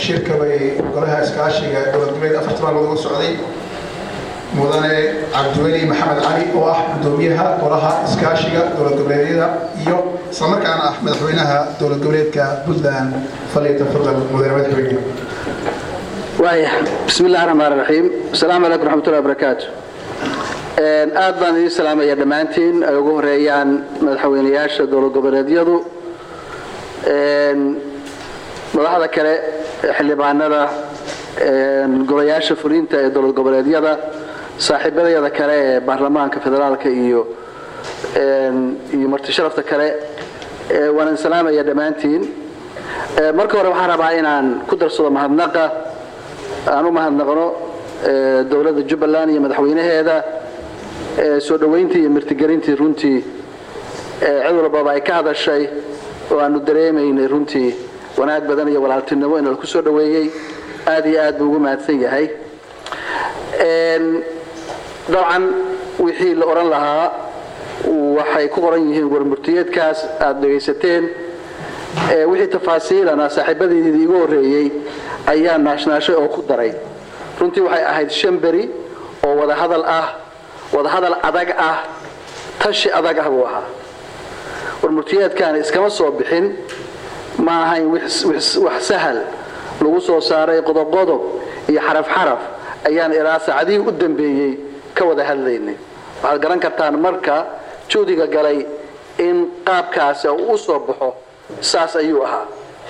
shirka bay golaha iskaashiga dowlad goboleed afarta maalmood uga socday mudane cabdiweli maxamed cali oo ah gudoomiyaha golaha iskaashiga dowlad goboleedyada iyo islamarkaana ah madaxweynaha dowlad goboleedka puntland falyatafadal mudane madaxweyne waaya bismi illahi raxmaan raxiim asalaamu calaykum raxmatullahi barakaatu aad baan idiin salaamaya dhammaantiin ay ugu horeeyaan madaxweynayaasha dowlad goboleedyadu madaxda kale xildhibaanada golayaasha fulinta ee dowlad goboleedyada saaxiibadayada kale ee baarlamaanka federaalka iyo iyo marti sharafta kale waan idin salaamaya dhammaantiin marka hore waxaan rabaa inaan ku darsado mahadnaqa aan u mahadnaqno dowladda jubbaland iyo madaxweynaheeda soo dhoweyntii iyo martigelintii runtii cid walbaba ay ka hadashay oo aanu dareemaynay runtii wanaag badan iyo walaaltinimo in laku soo dhoweeyey aad iyo aad buu ugu mahadsan yahay dabcan wixii la odhan lahaa waxay ku qoran yihiin warmurtiyeedkaas aada dhegaysateen wixii tafaasiilana saaxiibadeydii igu horreeyey ayaa naashnaashay oo ku daray runtii waxay ahayd shan beri oo wadahadal ah wadahadal adag ah tashi adag ah buu ahaa warmurtiyeedkaani iskama soo bixin ma ahayn wax sahal lagu soo saaray qodob-qodob iyo xaraf xaraf ayaan ilaa saacadihii u dambeeyey ka wada hadlaynay waxaad garan kartaan marka juudiga galay in qaabkaasi uu u soo baxo saas ayuu ahaa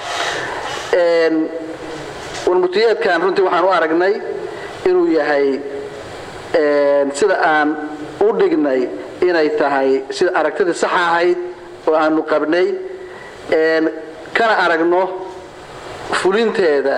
warmurtiyeedkan runtii waxaan u aragnay inuu yahay sida aan u dhignay inay tahay sida aragtidii saxa ahayd oo aanu qabnay kana aragno fulinteeda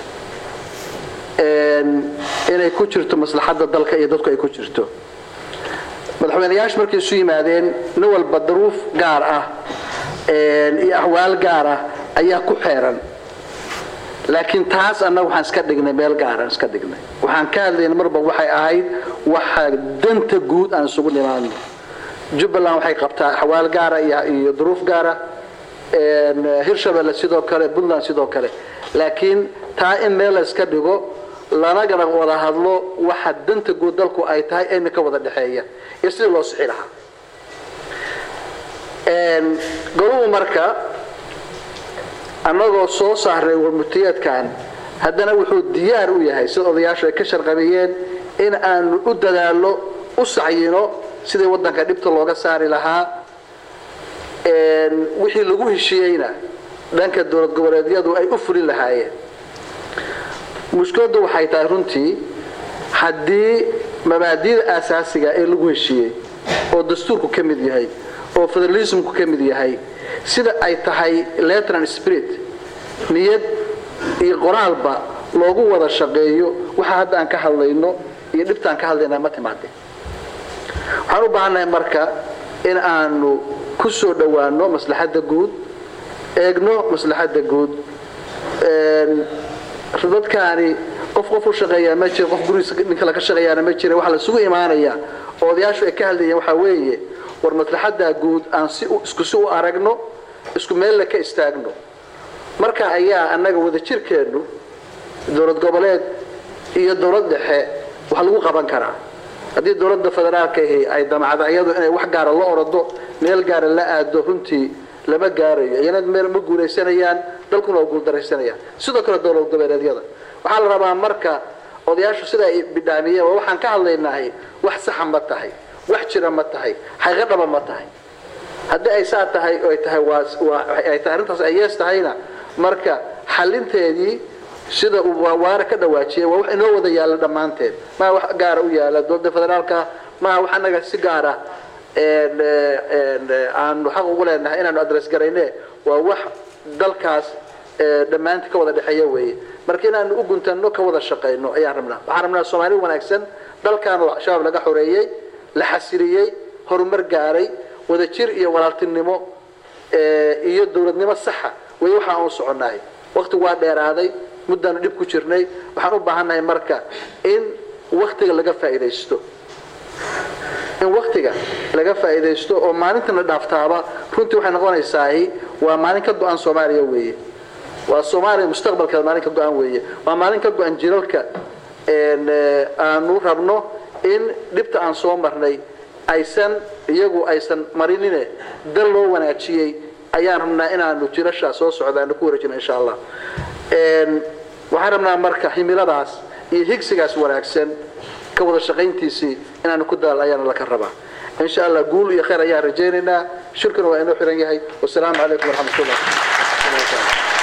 inay ku jirto maslaxadda dalka iyo dadku ay ku jirto madaxweynayaashu markay isu yimaadeen nin walba daruuf gaar ah iyo ahwaal gaar ah ayaa ku xeeran laakiin taas annaga waxaan iska dhignay meel gaaraan iska dhignay waxaan ka hadlayna marba waxay ahayd waxa danta guud aan isugu nimaadno jubbaland waxay qabtaa axwaal gaara iyo duruuf gaara hirshabelle sidoo kale puntland sidoo kale laakiin taa in meel la iska dhigo lanagana wada hadlo waxa danta guud dalku ay tahay ayna ka wada dhexeeya iyo sidii loo sixi lahaa goluhu marka annagoo soo saaray warmurtiyeedkan haddana wuxuu diyaar u yahay sida odayaashu ay ka sharqabiyeen in aanu u dadaallo u sacyino sidii waddanka dhibta looga saari lahaa wixii lagu heshiiyeyna dhanka dowlad goboleedyadu ay u fulin lahaayeen mushkiladdu waxay tahay runtii haddii mabaadi'da aasaasiga ee lagu heshiiyey oo dastuurku ka mid yahay oo federalismku ka mid yahay sida ay tahay letran spirit niyad iyo qoraalba loogu wada shaqeeyo waxa hadda aan ka hadlayno iyo dhibtaan ka hadlaynaa ma timaadeen waxaan u baahannahay marka in aanu ku soo dhowaano maslaxadda guud eegno maslaxadda guud dadkaani qof qof u shaqeeyaa ma jiro qof gurigiisa ninka laga shaqeeyaana ma jira waxa la isugu imaanayaa oo odayaashu ay ka hadlayeen waxaa weeye war maslaxaddaa guud aan si isku si u aragno isku meella ka istaagno marka ayaa annaga wadajirkeennu dowlad goboleed iyo dowlad dhexe wax lagu qaban karaa haddii dowladda federaalka ahi ay damacdo iyadu inay wax gaara la orado meel gaara la aado runtii lama gaarayo iyana meel ma guulaysanayaan dalkuna waa guuldaraysanayaan sidoo kale dowlad goboleedyada waxaa la rabaa marka odayaashu sida ay bidhaamiyeen waa waxaan ka hadlaynahay wax saxa ma tahay wax jira ma tahay xaqiiqo dhaba ma tahay haddii ay saa tahay ay tahay ay tahay arrintaas ay yees tahayna marka xalinteedii sida uu waara ka dhawaajiyay waa wax inoo wada yaalla dhammaanteed maa wax gaara u yaala dowladda federaalka maa wax annaga si gaara aanu xaq ugu leenahay inaanu adres garayne waa wax dalkaas dhammaantii ka wada dhexeeya weeye marka inaanu u guntanno ka wada shaqayno ayaan rabnaa waxaan rabnaa soomaali wanaagsan dalkan oo shabaab laga xoreeyey la xasiliyey horumar gaaray wadajir iyo walaaltinimo iyo dowladnimo saxa way waxa aan u soconnahay waqtigu waa dheeraaday muddaanu dhib ku jirnay waxaan u baahannahay marka in waktiga laga faa'iidaysto in waktiga laga faa'iidaysto oo maalintana dhaaftaaba runtii waxay noqonaysaa waa maalin ka go-an soomaaliya weeye waa soomaaliya mustaqbalkeeda maalin ka go-an weeye waa maalin ka go-an jilalka aanu rabno in dhibta aan soo marnay aysan iyagu aysan marinine dal loo wanaajiyey ayaan rabnaa inaanu jilashaa soo socda aanu ku wareejino insha allah waxaan rabnaa marka himiladaas iyo higsigaas wanaagsan ka wada shaqayntiisii inaanu ku dadaal ayaana laka rabaa insha allah guul iyo khayr ayaan rajaynaynaa shirkuna waa inoo xiran yahay wasalaamu calaykum waraxmat ullah